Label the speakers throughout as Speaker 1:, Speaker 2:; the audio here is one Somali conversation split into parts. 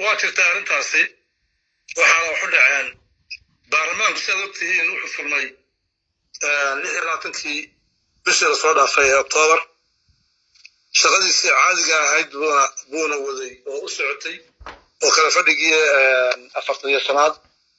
Speaker 1: waa jirtaa arrintaasi waxaana waxu dhaceen baarlamaanku sidaad ogtihiin wuxuu furmay lix iyo labaatankii bishii lasoo dhaafay ee oktoobar shaqadiisii caadiga ahayd buuna buuna waday oo u socotay oo kale fadhigii afartan iyo shanaad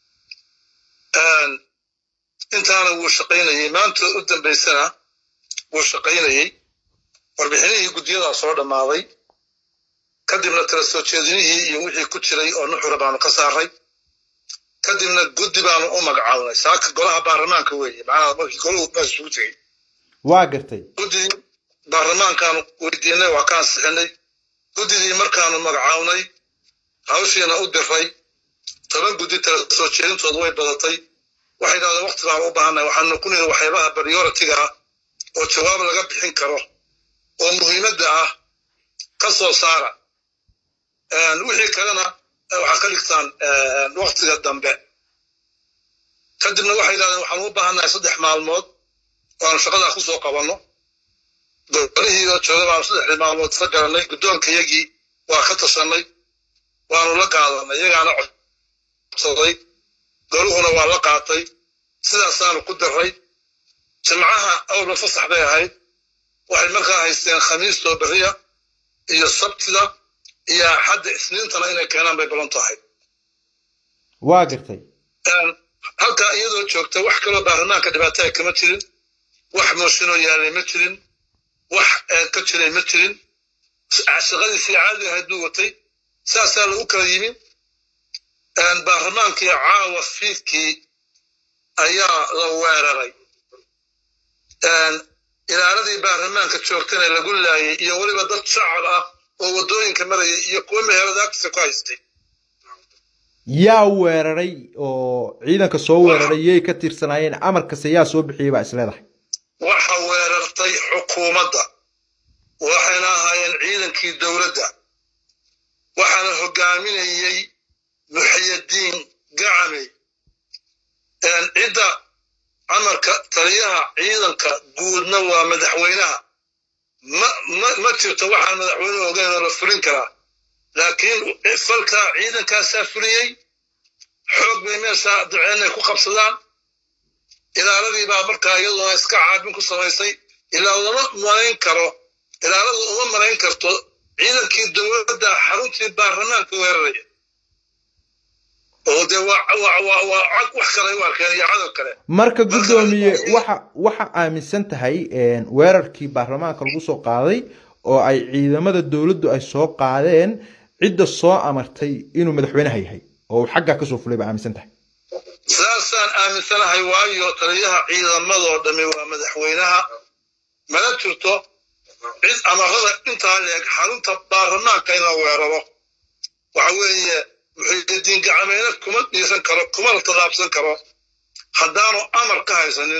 Speaker 1: intaana wuu shaqaynayey maanta u dambaysana wuu shaqaynayey warbixinihii guddiyadaa soo dhammaaday kadibna tala soo jeedinihii iyo wixii ku jiray oo nuxura baanu ka saaray kadibna guddi baanu u magacaabnay saaka golaha baarlamaanka weeye macnaha markii golahu meesha isugu tegey
Speaker 2: waa gartay
Speaker 1: guddidii baarlamaankaanu weydiinay waa ka ansixinay guddidii markaanu magacaabnay hawshiina u diray toban guddi tala soo jeedintoodu way badatay waxay dhahdeen wakti baan u baahanay waxaanu ku niri waxyaabaha prioritiga ah oo jawaab laga bixin karo oo muhiimadda ah ka soo saara wixii kalena waxaa ka dhigtaan waktiga dambe kadibna waxay dhahdeen waxaan u baahannahay saddex maalmood waanu shaqadaa ku soo qabanno golihii oo jooga baanu saddexdii maalmood ka garanay guddoonkayagii waa ka tashanay waanu la qaadanay iyagaana codsaday goluhuna waa la qaatay sidaasaanu ku daray jimcaha awalba fasax bay ahayd waxay markaa haysteen khamiistoo beriya iyo sabtida iyo axadda isniintana inay keenaan bay balan tahay
Speaker 2: waa gartay
Speaker 1: halkaa iyadoo joogta wax kaloo baarlamaanka dhibaataya kama jirin wax mooshinoo yaalay ma jirin wax ka jiray ma jirin shaqadiisii caadi ahayd buu watay saasaa lagu kala yimi baarlamaankii caawa fiidkii ayaa la weeraray ilaaladii baarlamaanka joogtana lagu laayay iyo weliba dad shacab ah oo waddooyinka marayay iyo kuwa meherada agtiisa ku haystay
Speaker 2: yaa weeraray oo ciidanka soo weeraray yay ka tirsanaayeen amarkase yaa soo bixiyey baa isleedahay
Speaker 1: waxa weerartay xukuumadda waxayna ahaayeen ciidankii dowladda waxaana hogaaminayey muxiyadiin gacamey cidda amarka taliyaha ciidanka guudna waa madaxweynaha ma jirto waxaan madaxweynuhu ogeyn oo la fulin karaa laakiin falkaa ciidankaasaa fuliyey xoog bay meeshaa daceenay ku qabsadaan ilaaladii baa markaa iyaduna iska caabin ku samaysay ilaa uma malayn karo ilaaladu uma malayn karto ciidankii dowladda xaruntii baarlamaanka weeraraya oo dee wax kale u arkeen iyo cadow kale
Speaker 2: marka guddoomiye waxa waxa aaminsan tahay weerarkii baarlamaanka lagu soo qaaday oo ay ciidamada dowladdu ay soo qaadeen cidda soo amartay inuu madaxweynaha yahay oo uu xaggaa kasoo fulay baa aaminsan tahay
Speaker 1: saasaan aaminsanahay waayo taliyaha ciidamadoo dhami waa madaxweynaha mana jirto cid amarada intaa leeg xarunta baarlamaanka in la weeraro waxa weeye muxiidiin gacmeyne kuma dhiisan karo kuma la tallaabsan karo haddaanu amar ka haysanin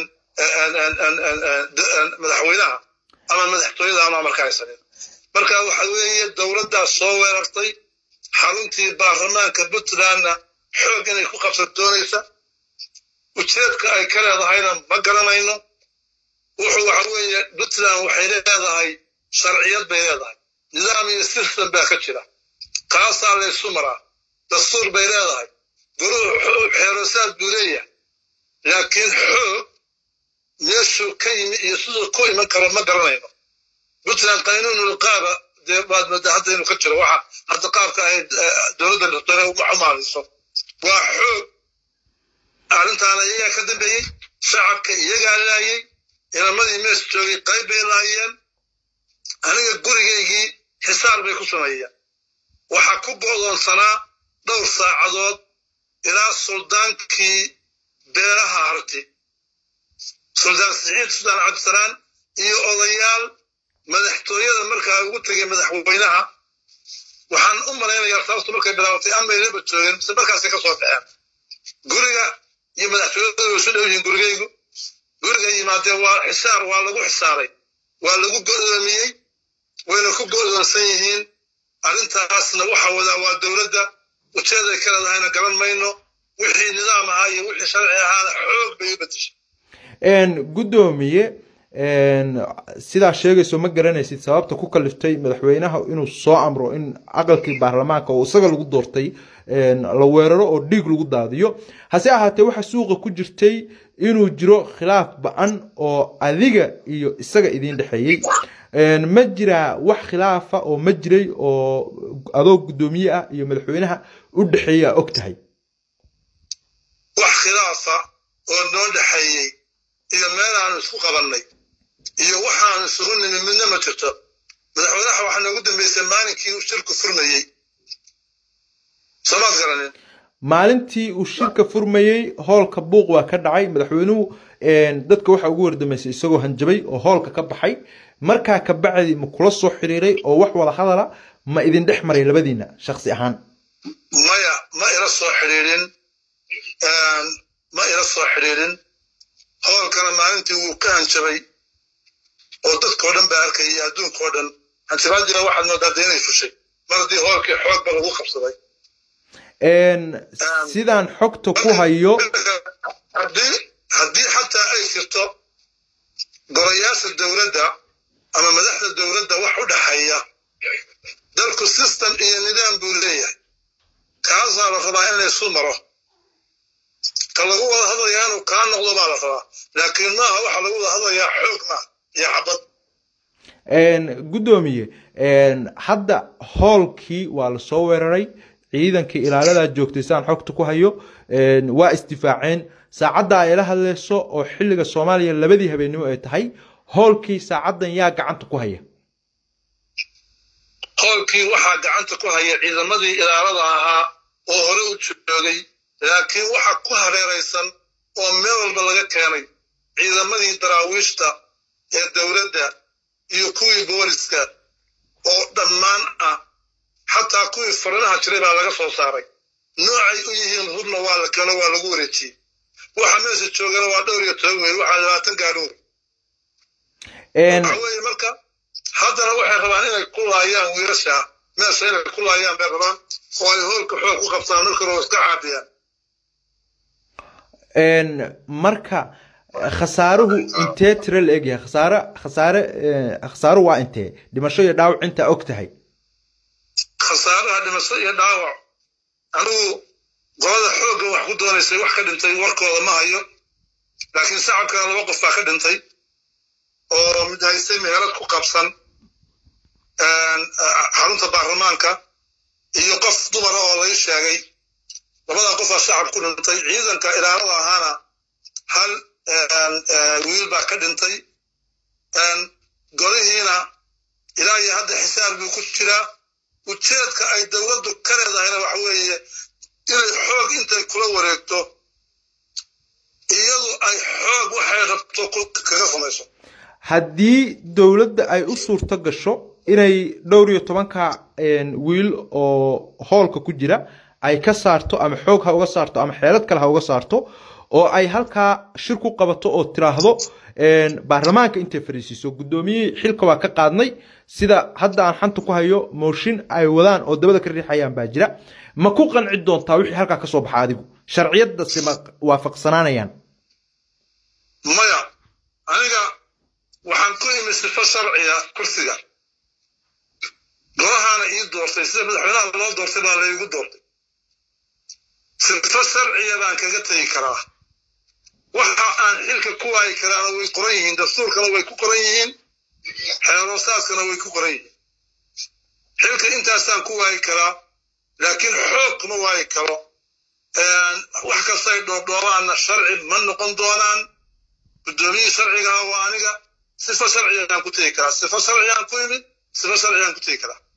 Speaker 1: madaxweynaha ama madaxtooyada aanu amar ka haysanin marka waxa weeye dowladdaas soo weerartay xaruntii baarlamaanka puntlandna xoog inay ku qabsan doonaysa ujeedka ay ka leedahayna ma garanayno wuxuu waxa weeye puntland waxay leedahay sharciyad bay leedahay nidaam iyo system baa ka jira kaasaa laysu maraa dastuur bay leedahay goluhu xeerosaad buu leeyahay laakiin xoog meeshuu ka yimi iyo siduu ku iman karo ma garanayno puntland qaynuunul qaaba dee baad moodaa hadda inuu ka jiro waxa hadda qaabka ahayd dowladda dhirtone umaaliso waa xoog arrintaana iyagaa ka dambeeyey shacabka iyagaa laayey inamadii mees joogay qayb bay laayeen aniga gurigaygii xisaar bay ku sameeyeen waxaa ku go'doonsanaa dhowr saacadood ilaa suldaankii beeraha harti suldaan siciid suldaan cabdisalaan iyo odayaal madaxtooyada markaa ugu tegay madaxweynaha waxaan u malaynayaa sababtu markay bilaabatay amaynaba joogeen mise markaasay ka soo baxeen guriga iyo madaxtooyada way isu dhow yihiin gurigaygu guriga yimaadeen waa xisaar waa lagu xisaaray waa lagu go'doomiyey wayna ku go'doonsan yihiin arrintaasna waxa wadaa waa dowladda ujeeday ka leedahayna garan mayno wixii nidaam ahaa iyo wixii sharci ahaana xoog bay u bedeshay
Speaker 2: guddoomiye sidaa sheegayso ma garanaysid sababta ku kaliftay madaxweynaha inuu soo amro in aqalkii baarlamaanka oo isaga lagu doortay la weeraro oo dhiig lagu daadiyo hase ahaatee waxa suuqa ku jirtay inuu jiro khilaaf ba-an oo adiga iyo isaga idiin dhexeeyey ma jiraa wax khilaafa oo ma jiray oo adoo guddoomiye ah iyo madaxweynaha u dhexeeya og tahay
Speaker 1: wax khilaafa oo noo dhexeeyey iyo meel aanu isku qabannay iyo waxaanu isugu nimi midna ma jirto madaxweynaha waxaa noogu dambeysay maalinkii uu shirku furmayey soomaad garanin
Speaker 2: maalintii uu shirka furmayey hoolka buuq waa ka dhacay madaxweynuhu dadka waxa ugu wardamaysay isagoo hanjabay oo hoolka ka baxay markaa ka bacdi ma kula soo xiriiray oo wax wada hadala ma idin dhex maray labadiina shaksi ahaan
Speaker 1: maya ma ila soo xidhiidhin ma ila soo xidhiidhin hoolkana maalintii wuu ka hanjabay oo dadkao dhan baa arkayay adduunkao dhan hanjabaadina waxaad moodaa dee inay fushay mar haddii hoolkii xoogba lagu qabsaday
Speaker 2: sidaan xogta ku hayo
Speaker 1: haddii haddii xataa ay jirto golayaasha dowladda ama madaxda dowladda wax u dhaxeeya dalku system iyo nidaam buu leeyahay kaasaa la rabaa in laysu maro ka lagu wada hadlayaa inuu kaa noqdo baa la rabaa laakiin maaha waxa lagu wada hadlayaa xoog ma iyo xabad
Speaker 2: guddoomiye hadda hoolkii waa lasoo weeraray ciidankii ilaaladaa joogtay saan xogta ku hayo waa isdifaaceen saacadda ay la hadlayso oo xilliga soomaaliya labadii habeennimo ay tahay hoolkii saacaddan yaa gacanta ku haya
Speaker 1: hoolkii waxaa gacanta ku haya ciidamadii ilaalada ahaa oo hore u joogay laakiin waxa ku hareeraysan oo meel walba laga keenay ciidamadii daraawiishta ee dowladda iyo kuwii booliska oo dhammaan ah xataa kuwii farinaha jiray baa laga soo saaray noocay u yihiin hubna waa la keeno waa lagu wareejiyey waxa meesha joogana waa dhowr iyo toban weyl waxaa labaatan gaadhoor waxa weeye marka haddana waxay rabaan inay ku laayaan wiilasha meesha inay ku laayaan bay rabaan oo ay hoolka xoog ku qabtaan marka hore iska caabiyaan
Speaker 2: marka khasaaruhu intee tiro la egyahay khasaare khasaare khasaaro waa intee dhimasho iyo dhaawac intaa og tahay
Speaker 1: khasaaraha dhimasho iyo dhaawac anigu qolada xoogga wax ku doonaysay wax ka dhintay warkooda ma hayo laakiin shacabkana laba qof baa ka dhintay oo mid haystay meherad ku qabsan xarunta baarlamaanka iyo qof dumara oo lay sheegay labadaa qofaa shacab ku dhintay ciidanka ilaalada ahaana hal wiil baa ka dhintay golihiina ilaa iyo hadda xisaab buu ku jiraa ujeedka ay dowladdu ka leedahayna waxa weeye inay xoog intay kula wareegto iyadu ay xoog waxay rabto kaga samayso
Speaker 2: haddii dowladda ay u suurto gasho inay dhowr iyo tobanka wiil oo hoolka ku jira ay ka saarto ama xoog ha uga saarto ama xeelad kale ha uga saarto oo ay halkaa shir ku qabato oo tiraahdo baarlamaanka intay fariisiiso guddoomiyihii xilka waa ka qaadnay sida hadda aan xanta ku hayo mooshin ay wadaan oo dabada ka riixayaan baa jira ma ku qanci doontaa wixii halkaa ka soo baxa adigu sharciyadasi ma waafaqsanaanayaan
Speaker 1: maya aniga waxaan ku imi sifo sharciga kursiga golahaana ii doortay sida madaxweynaha loo doortay baa laygu doortay sifo sharciga baan kaga tegi karaa waxa aan xilka ku waayi karaana way qoran yihiin dastuurkana way ku qoran yihiin xeeroosaadkana way ku qoran yihiin xilka intaasaan ku waayi karaa laakiin xoog kuma waayi karo wax kastay dhoobdhoobaanna sharci ma noqon doonaan guddoomiyihii sharcigaha waa aniga sifo sharcigaan ku tegi karaa sifo sharcigaan ku imid sifo sharcigaan ku tegi karaa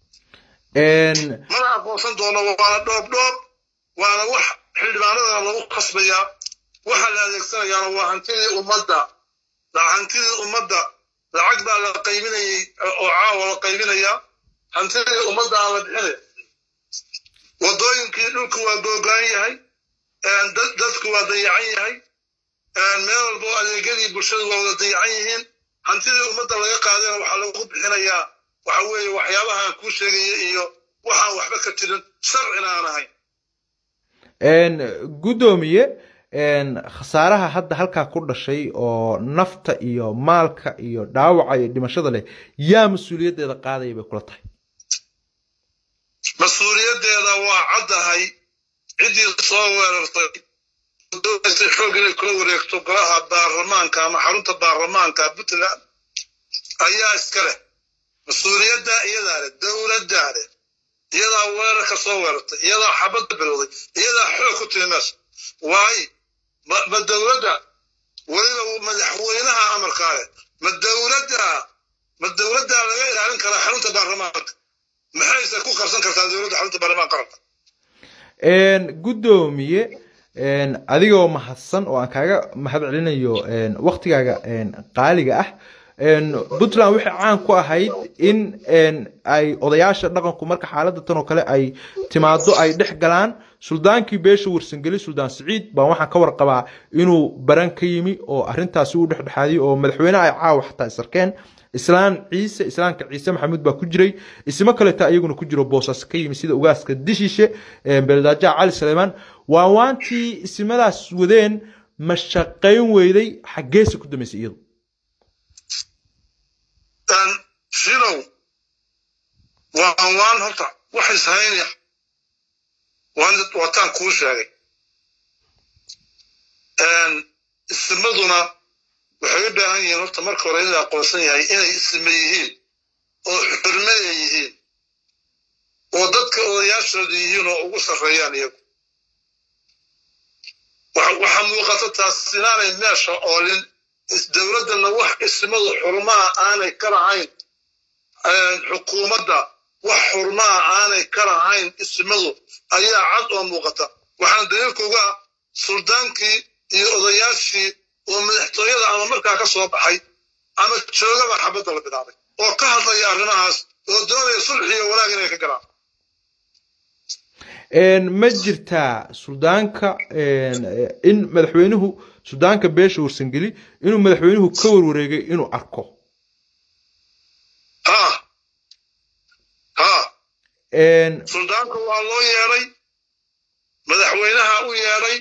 Speaker 1: mana aqoonsan doono waana dhoobdhoob waana wax xildhibaanadana lagu qasbayaa waxa la adeegsanayaana waa hantidii ummadda hantidii ummadda lacag baa la qaybinayay oo caawa la qaybinayaa hantidii ummadda aan la bixinay waddooyinkii dhulku waa googaan yahay dadku waa dayacan yahay meel walbo adeegyadii bulshadu waa wada dayacan yihiin hantidii ummadda laga qaadayna waxaa lagu bixinayaa waxa weeye waxyaabahaan kuu sheegaya iyo waxaan waxba ka jirin sharcina aan ahayn
Speaker 2: guddoomiye khasaaraha hadda halkaa ku dhashay oo nafta iyo maalka iyo dhaawaca iyo dhimashada leh yaa mas-uuliyaddeeda qaadaya bay kula tahay
Speaker 1: mas-uuliyaddeeda waa caddahay ciddii soo weerartay doonaysay xoog inay kula wareegto golaha baarlamaanka ama xarunta baarlamaanka puntland ayaa iska leh mas-uuliyadda iyadaa leh dowladdaa leh iyadaa weerarka soo weerartay iyadaa xabadda bilowday iyadaa xoog ku timi meesha waayo ma dowladda weliba madaxweynaha amarkaa leh ma dowladda ma dowladdaa laga ilaalin karaa xarunta baarlamaanka maxayse ku qabsan kartaa dowladda xarunta baarlamaanka qaranka
Speaker 2: guddoomiye adigoo mahadsan oo aan kaaga mahad celinayo waktigaaga qaaliga ah puntland waxay caan ku ahayd in ay odayaasha dhaqanku marka xaaladda tan oo kale ay timaado ay dhex galaan suldaankii beesha warsangeli suldaan siciid baan waxaan ka warqabaa inuu baran ka yimi oo arintaasi u dhexdhexaadiyey oo madaxweyneha ay caawa xataa isarkeen islaan ciise islaamka ciise maxamuud baa ku jiray ismo kaleeta iyaguna ku jiro boosaas ka yimi sida ugaaska dishiishe beeldaajaha cali saleymaan waa waantii ismadaas wadeen ma shaqayn weyday xaggeese ku dambaysay iyadu
Speaker 1: shilow waa waan horta waxay sahaynaya waataan kuu sheegay ismaduna waxay u baahan yihiin horta marka hore in la aqoonsan yahay inay isme yihiin oo xurmaya yihiin oo dadka odayaashooda yihiin oo ugu sarreeyaan iyagu waxaa muuqata taas inaanay meesha oolin dowladdana wax ismadu xurmaha aanay ka lahayn xukuumadda wax xurmaha aanay ka lahayn ismadu ayaa cad oo muuqata waxaana daliilkuga suldaankii iyo odayaashii oo madaxtooyada ama markaa ka soo baxay ama joogaba xabadda la bilaabay oo ka hadlaya arrimahaas oo doonaya sulxi iyo wanaag inay ka galaan
Speaker 2: ma jirtaa suldaanka in madaxweynuhu suldaanka beesha warsangeli inuu madaxweynuhu ka warwareegay inuu arko
Speaker 1: ha ha suldaanka waa loo yeedhay madaxweynaha u yeedhay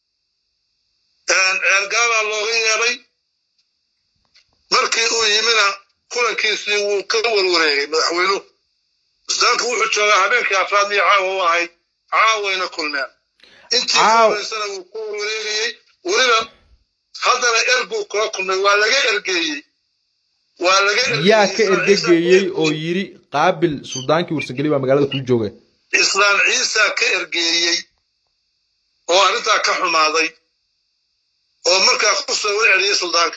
Speaker 1: ceelgaalaa looga yeedhay markii uu yimina kulankiisii wuu ka warwareegay madaxweynuhu suldaanku wuxuu joogaa habeenkii afraad iyo caawa u ahayd caawayna kulmeen intii kumaysana wuu ka warwareegayey weliba haddana er buu kula kulmay waa laga ergeeyey waa laga
Speaker 2: yaa ka ergegeeyey oo yiri qaabil suldaankii warsangeli baa magaalada kuu jooga
Speaker 1: islaan ciisa ka ergeeyey oo arrintaa ka xumaaday oo markaa ku soo warceliyey suldaanka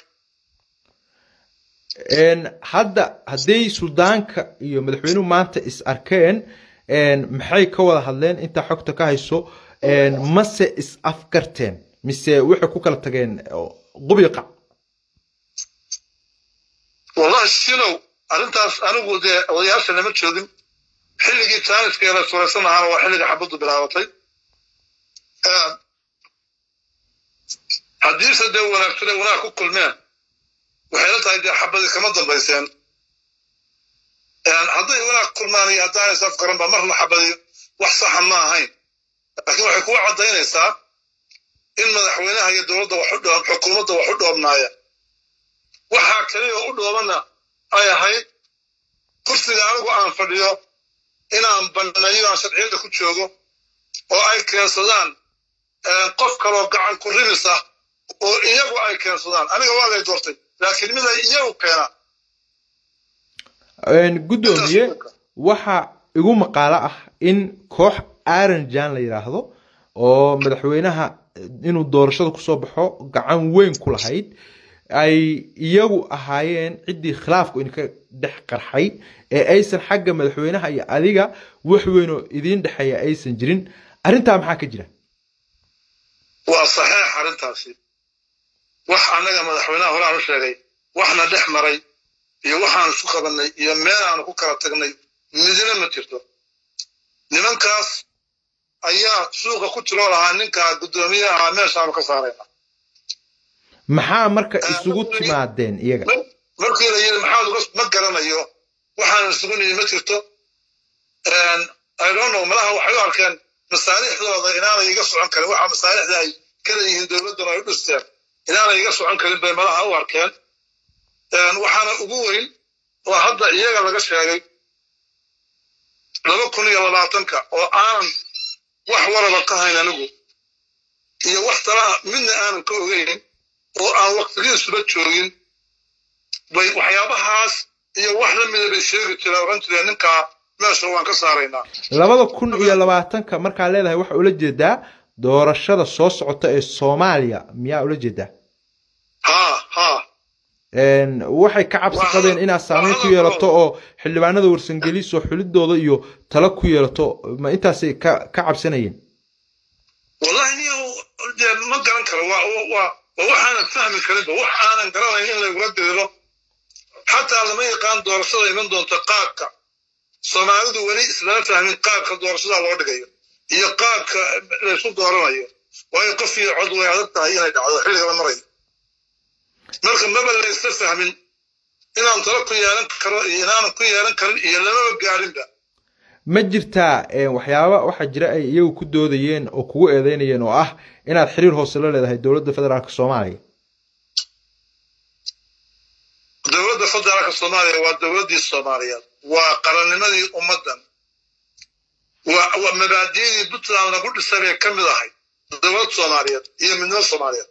Speaker 2: hadda hadday suldaanka iyo madaxweynuhu maanta is arkeen maxay ka wada hadleen intaa xogta ka hayso mase is afgarteen mise waxay ku kala tageen qubiqa
Speaker 1: wallahi shinow arrintaas anigu dee odayaasha lama joogin xilligii taaniska la suraysan ahaana waa xilliga xabaddu bilaabatay haddiise dee wanaagtune wanaag ku kulmeen waxay la tahay dee xabadii kama dambayseen hadday wanaag kulmaan iyo haddaanay is afgaranba marna xabadii wax saxa ma ahayn laakiin waxay kugu caddaynaysaa in madaxweynaha iyo dowladda wax u dhoob xukuumadda wax u dhoobnaaya waxaa kaliya u dhoobana ay ahayd kursiga anigu aan fadhiyo inaan banneeyo aan sharciyadda ku joogo oo ay keensadaan qof kaloo gacan ku ribis ah oo iyagu ay keensadaan aniga waa lay doortay laakiin mid ay iyagu keenaan
Speaker 2: guddoomiye waxa igu maqaalo ah in koox aranjan la yidhaahdo oo madaxweynaha inuu doorashada kusoo baxo gacan weyn ku lahayd ay iyagu ahaayeen ciddii khilaafku idinka dhex qarxay ee aysan xagga madaxweynaha iyo adiga wax weynoo idiin dhexeeya aysan jirin arrintaa maxaa ka jira
Speaker 1: waa saxiix arrintaasi wax annaga madaxweynaha horaan u sheegay waxna dhex maray iyo waxaan isu qabannay iyo meel aanu ku kala tagnay midina ma jirto nimankaas ayaa suuqa ku jiroo lahaa ninkaa guddoomiye ahaa meeshaanu ka saarayna
Speaker 2: maxaa marka isugu timaadeen iyaga
Speaker 1: markii la yidhi maxaad uga ma garanayo waxaan isugu nimi ma jirto i don't know malaha waxay u arkeen masaalixdooda inaanay iga socon karin waxa masaalixda ay leeyihiin dowladdan ay u dhisteen inaanay iga socon karin bay malaha u arkeen waxaana ugu weyn oo hadda iyaga laga sheegay laba kun iyo labaatanka oo aanan wax waraba ka hayn anigu iyo wax talaha midna aanan ka ogeyn oo aan waqtigiisuba joogin bay waxyaabahaas iyo wax la mida bay sheegi jireen oran jireen ninkaa meesha waan ka saaraynaa
Speaker 2: labada kun iyo labaatanka markaa leedahay waxa ula jeedaa doorashada soo socota ee soomaaliya miyaa ula jeedaa
Speaker 1: ha ha
Speaker 2: waxay ka cabsi qabeen inaad saameyn ku yeelato oo xildhibaanada warsangeliso xulidooda iyo talo ku yeelato ma intaasay ka ka cabsanayeen
Speaker 1: wallahi niyo dee ma garan karo waa waa waxaanan fahmi karinba wax aanan garanayn in lagula diriro xataa lama yaqaan doorashada iman doonta qaabka soomaalidu weli islama fahmin qaabka doorashada loo dhigayo iyo qaabka laysu dooranayo waayo qof iyo cod way adag tahay inay dhacdo xilliga la marayo marka maba laysa fahmin inaan talo ku yeelan karo iyo inaanan ku yeelan karin iyo lamaba gaarinba
Speaker 2: ma jirtaa waxyaaba waxaa jira ay iyagu ku doodayeen oo kugu eedeynayeen oo ah inaad xiriir hoose la leedahay dowladda federaalk soomaaliya
Speaker 1: dowladda federaalka soomaaliya waa dowladdii soomaaliyeed waa qarannimadii ummaddan waa mabaadi'dii puntland lagu dhisay bay ka mid ahay dowlad soomaaliyeed iyo midnimo soomaaliyeed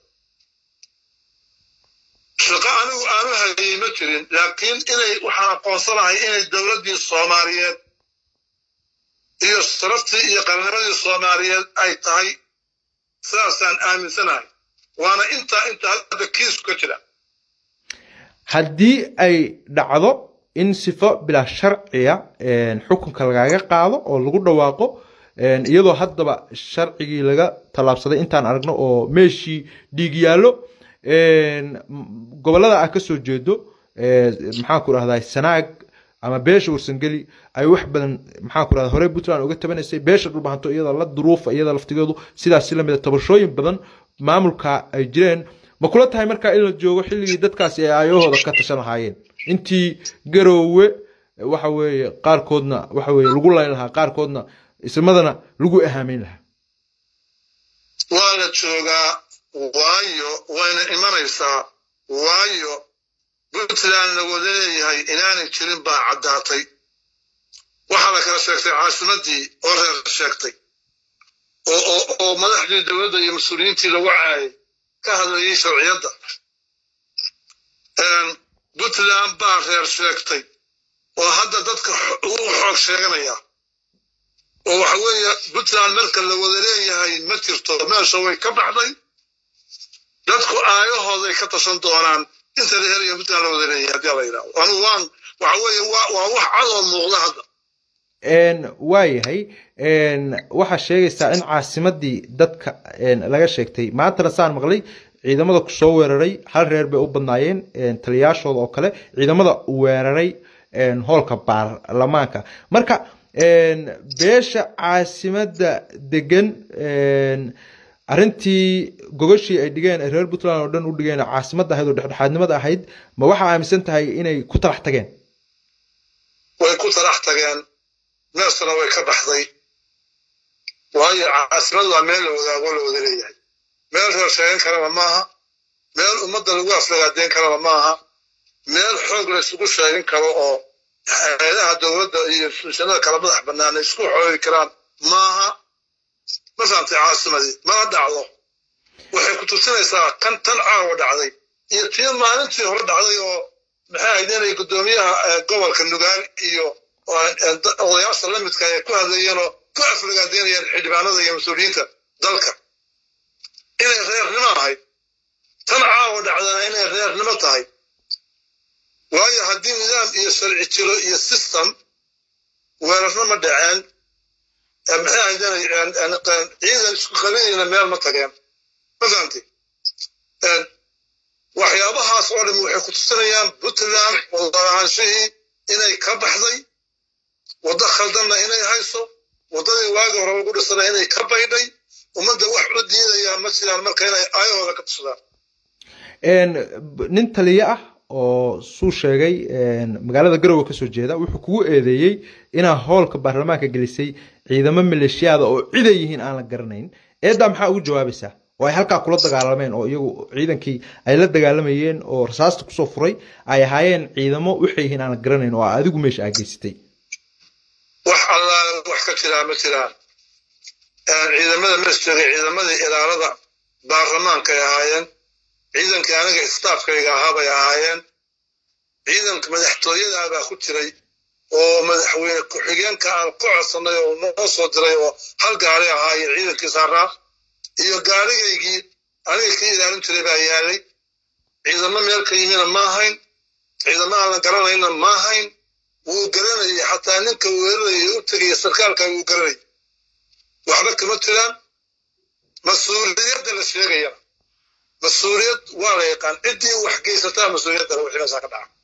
Speaker 1: shaqo anigu aanu hayay ma jirin laakiin inay waxaan aqoonsanahay inay dowladdii soomaaliyeed iyo sharaftii iyo qarannimadii soomaaliyeed ay tahay sidaasaan aaminsanahay waana intaa inta hadda kiisku ka jira
Speaker 2: haddii ay dhacdo in sifo bilaa sharciya xukunka lagaaga qaado oo lagu dhawaaqo iyadoo haddaba sharcigii laga tallaabsaday intaan aragno oo meeshii dhiig yaallo gobollada ah ka soo jeedo maxaan ku rahdaa sanaag ama beesha warsangeli ay wax badan maxaan ku rahdaa horey puntland uga tabanaysay beesha dhulbahanto iyada la duruufa iyada laftigeedu sidaasi lamida tabashooyin badan maamulka ay jireen ma kula tahay markaa in la joogo xilligii dadkaasi ay aayahooda ka tashan lahaayeen intii garoowe waxa weeye qaarkoodna waxa weeye lagu layn lahaa qaarkoodna ismadana lagu ahaameyn lahaa
Speaker 1: waa la joogaa waayo wayna imanaysaa waayo puntland la wada leeyahay inaanay jirin baa caddaatay waxaa la kala sheegtay caasimadii oo reer sheegtay oo madaxdii dowladda iyo mas-uuliyiintii lagu caayay ka hadlayay sharciyadda puntland baa reer sheegtay oo hadda dadka ugu xoog sheeganaya oo waxa weeye puntland marka la wada leeyahay ma jirto meesha way ka baxday dadku aayahooday ka tashan doonaan inta la helayo puntland la wada leeyahay haddii la yidhahdo anu waan waxa weeye waa wax cadoo muuqda hadda
Speaker 2: waayahay waxaa sheegaysaa in caasimadii dadka laga sheegtay maantana saan maqlay ciidamada kusoo weeraray hal reer bay u badnaayeen taliyaashooda oo kale ciidamada weeraray hoolka baarlamaanka marka beesha caasimada degan arrintii gogashii ay dhigeen ay reer puntland oo dhan u dhigeen caasimadda ahayd oo dhexdhexaadnimada ahayd ma waxaa aaminsan tahay inay ku talax tageen
Speaker 1: way ku talax tageen meesana way ka baxday waayo caasimadu waa meel la wadaago la wada leeyahay meel reer sheegan karana maaha meel ummadda lagu aflagaadeyn karana maaha meel xoog la isugu sheegin karo oo hay-adaha dowladda iyo instituushanada kala madax bannaan ay isku xoogi karaan maaha ma fahamtay caasimadii mana dhacdo waxay ku tusinaysaa kan tan caawa dhacday iyo tii maalintii hore dhacday oo maxay ahayd inay guddoomiyaha gobolka nugaal iyo odayaasha la midka ay ku hadlayeenoo ku aflagaadeynayeen xildhibaanada iyo mas-uuliyiinta dalka inay reernimo ahayd tan caawa dhacdana inay reernimo tahay waayo haddii nidaam iyo sharci jiro iyo system weerarna ma dhaceen maxay ahayd ciidan isku qabilayna meel ma tageen ma fahamtay waxyaabahaas oo dhan waxay ku tusinayaan puntland wadaahanshihii inay ka baxday waddo khaldanna inay hayso waddadii waagi horeba ku dhisana inay ka baydhay ummadda wax u diidayaa ma jiraan marka inay aayahooda ka tusadaan
Speaker 2: nin taliye ah oo suu sheegay magaalada garowe kasoo jeeda wuxuu kugu eedeeyey inaa hoolka baarlamaanka gelisay ciidamo maleeshiyaada oo ciday yihiin aan la garanayn eeddaa maxaa ugu jawaabaysaa oo ay halkaa kula dagaalameen oo iyagu ciidankii ay la dagaalamayeen oo rasaasta kusoo furay ay ahaayeen ciidamo waxay yihiin aan garanayn oo adigu meesha aa geysatay
Speaker 1: wax allaale wax ka jiraa ma jiraan ciidamada mees joogay ciidamadii ilaalada baarlamaankay ahaayeen ciidankii aniga istaafkayga ahaa bay ahaayeen ciidanka madaxtooyadaa baa ku jiray oo madaxweyne ku-xigeenka aan ku codsanay oo noo soo diray oo hal gaari ahaa iyo ciidankii saaraa iyo gaarigaygii aniga ka ilaalin jiray baa yaalay ciidamo meel ka yimina ma ahayn ciidamo aanan garanayna ma ahayn wuu garanayay xataa ninka weeraraya u tegaya sarkaalka wuu garanayay waxba kama jiraan mas-uuliyadda la sheegayana mas-uuliyad waa la yaqaan ciddii wax geysataa mas-uuliyadda wixii meeshaa ka dhaca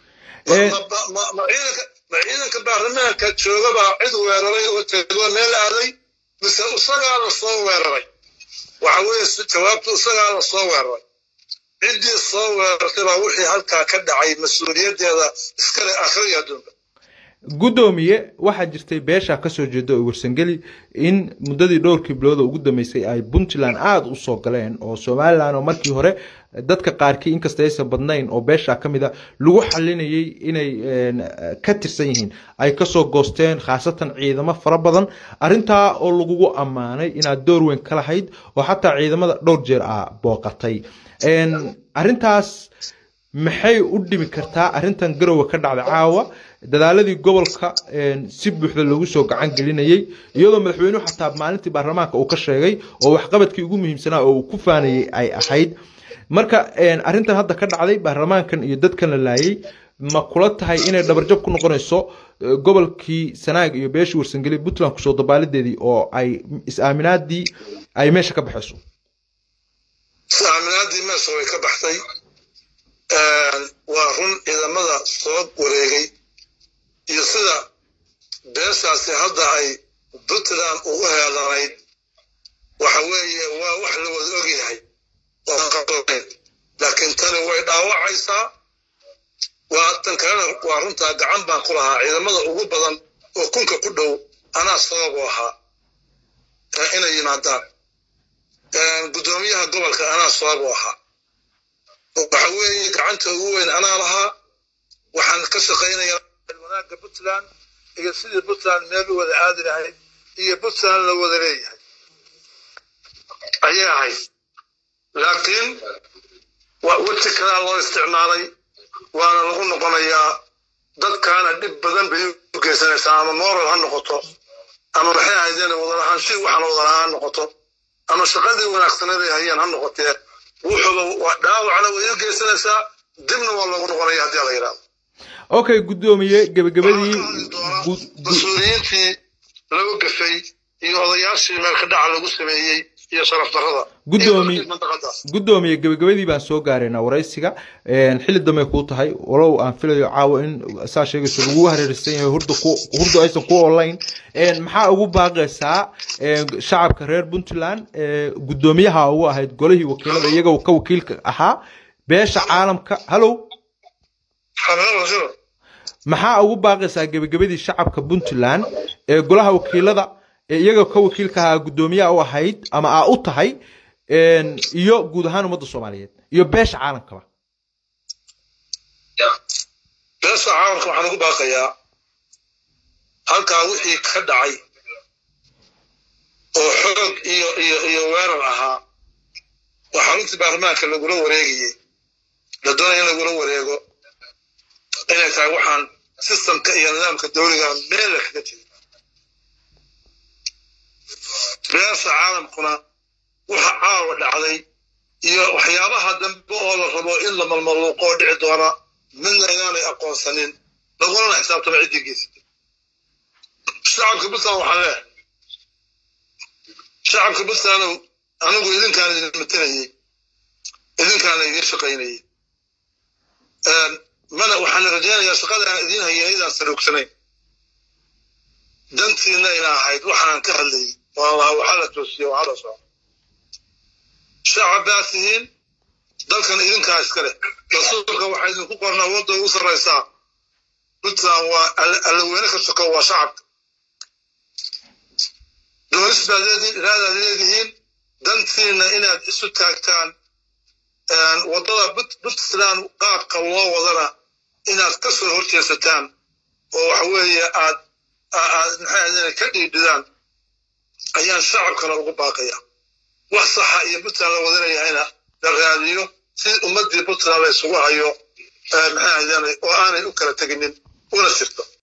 Speaker 1: ma ciidanka baarlamaanka jooga baa cid weeraray oo tegoo meel aaday mise isagaa la soo weeraray waxa weeye jawaabtu isagaa la soo weeraray ciddii soo weerartay baa wixii halkaa ka dhacay mas-uuliyaddeeda iskale akhriya adduunka
Speaker 2: guddoomiye waxaa jirtay beesha kasoo jeeda oo warsangeli in muddadii dhowrkii bilooda ugu dambeysay ay puntland aada u soo galeen oo somalilan oo markii hore dadka qaarkii inkasta aysan badnayn oo beesha ka mid a lagu xalinayay inay ka tirsan yihiin ay kasoo goosteen khaasatan ciidamo fara badan arrintaa oo lagugu ammaanay inaad door weyn ka lahayd oo xataa ciidamada dhowr jeer ah booqatay arrintaas maxay u dhimi kartaa arrintan garowe ka dhacda caawa dadaaladii gobolka si buuxda loogu soo gacan gelinayay iyadoo madaxweynuhu xataa maalintii baarlamaanka uu ka sheegay oo waxqabadkii ugu muhiimsanaa oo uu ku faanayay ay ahayd marka arrintan hadda ka dhacday baarlamaankan iyo dadkan la laayay ma kula tahay inay dhabarjab ku noqonayso gobolkii sanaag iyo beeshii warsangeli puntland kusoo dabaalideedii oo ay is-aaminaadii ay meesha ka baxayso
Speaker 1: is-aaminaadii meesha way ka baxday waa run ciidamada soo wareegay iyo sida beeshaasi hadda ay puntland ugu heelanayd waxa weeye waa wax la wada ogyahay laakiin tani way dhaawacaysaa waa tan kalena waa runtaa gacan baan ku lahaa ciidamada ugu badan oo kunka ku dhow anaa sababu ahaa inay yimaadaan guddoomiyaha gobolka anaa sababu ahaa waxa weeye gacanta ugu weyn anaa lahaa waxaan ka shaqaynayaa wanaagga puntland iyo sidii puntland meel u wada aadi lahayd iyo puntland la wada leeyahay ayay ahayd laakiin weji kalaa loo isticmaalay waana lagu noqonayaa dadkaana dhib badan bay u geysanaysaa ama moral ha noqoto ama maxay ahaydeen wadalahaanshi waxaan wadalahaan noqoto ama shaqadii wanaagsaneed ay hayeen ha noqotee wuxuuba dhaawacna way u geysanaysaa dibna waa loogu noqonaya haddii la yidhahdo
Speaker 2: okay guddoomiye gebagabadii
Speaker 1: mas-uuliyiintii lagu gafay iyo odayaashii meelka dhaca lagu sameeyey iyo sharaf darrada
Speaker 2: guddoomiye guddoomiye gebagabadii baan soo gaaraynaa waraysiga xilli dambe kuu tahay walow aan filayo caawa in saa sheegayso lagu hareeraysan yahay hurda ku hurda aysan ku online maxaa ugu baaqaysaa shacabka reer puntland guddoomiyaha ugu ahayd golihii wakiilada iyaga ka wakiilka ahaa beesha caalamka hallow maxaa ugu baaqaysaa gebagabadii shacabka puntland ee golaha wakiilada ee iyaga ka wakiilka ahaa guddoomiyaha u ahayd ama aa u tahay iyo guud ahaan ummadda soomaaliyeed iyo beesha caalamkaba
Speaker 1: beesha caalamka waxaan ugu baaqayaa halkaa wixii ka dhacay oo xoog iyo iyo iyo weerar ahaa oo xaruntii baarlamaanka lagula wareegayey la doonaya in lagula wareego inay tahay waxaan sistamka iyo nidaamka dawliga meela kaga jira beesha caalamkuna waxa caawa dhacday iyo waxyaabaha dambe oo la rabo in la malmaluuqo oo dhici doona midna inaanay aqoonsanin lagulana xisaabtama ciddii geysatay shacabka puntland waxaan leehay shacabka puntlandow anigu idinkaan idin matelayey idinkaana idiin shaqaynayey mana waxaan rajaynayaa shaqada aan idiin hayeen idaan saluugsanayn dantiina ina ahayd waxaan ka hadlayay wallah waxaa la toosiye waxaa la soco shacab baa tihiin dalkan idinkaa iska leh rasuulka waxaa idinku qornaa wadda ugu sarraysaa puntland waa allaweyne ka shaqo waa shacabka doonis baad leedihiin iraadaad leedihiin dantiina inaad isu taagtaan waddada puntland qaabka loo wadana inaad ka soo horjeesataan oo waxa weeye aad aad maxaa ka dhiidhidaan ayaan shacabkana ugu baaqaya wax saxa iyo puntland la wadanayahayna la raadiyo si ummaddii puntland la isugu hayo maxaa oo aanay u kala teginin una jirto